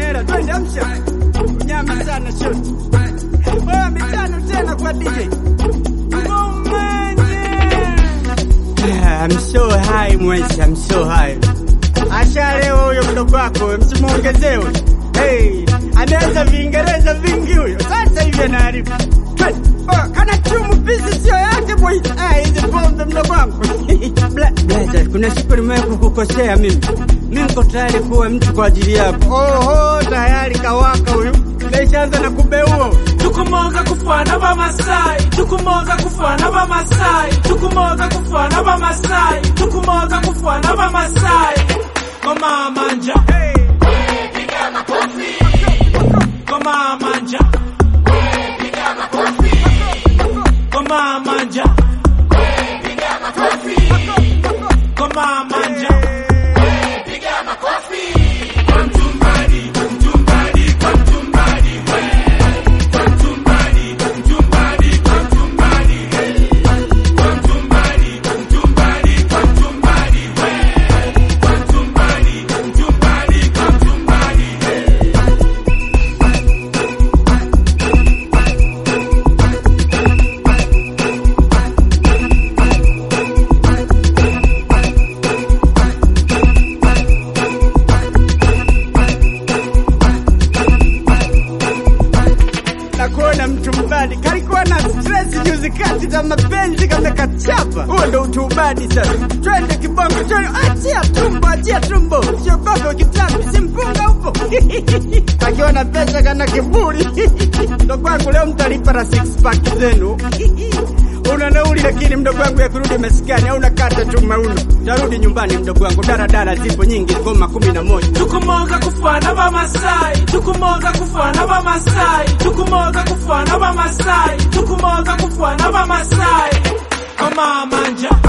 hela, twende amsha. Nyama sana shoti. Oh, mitano tena kwa DJ. Ah, I'm so high mwezi, I'm so high. Ashalewa huyo mdogo wako, msimuongezewe. Hey, ameanza Viingereza vingi huyo. Sasa hivi anaharibu. Oh, kana chumu pisi sio yake boy. Ah, hizi pombe mdogo wangu. Bla, blaza, kuna siku nimewahi kukukosea mimi. Mimi niko tayari kuwa mtu kwa ajili yako. Oho, tayari kawaka huyu. Nimeshaanza na kubeua. tukumoga kufana bamasai tukumoga kufana bamasai tukumoga kufana bamasai tukumoga kufana bamasai koma manja koma manja koma manja koma manja na kuona mtu mbadi kalikuwa na stress juzi kati za mapenzi kamekachapa. Huo ndo utubadi sasa. Twende kibongo, twende, achia tumbo, achia tumbo, siogope kitambi, simpunga upo akiwa na pesa kana kiburi ndo kwangu leo mtalipa na six pack zenu una nauli lakini mdogo wangu ya kurudi maskani au nakata tu mauno. Tarudi nyumbani mdogo wangu, daradara zipo nyingi, koma kumi na moja. tukumoga kufana bamasai tukumoga kufana bamasai tukumoga kufana bamasai tukumoga kufana bamasai koma manja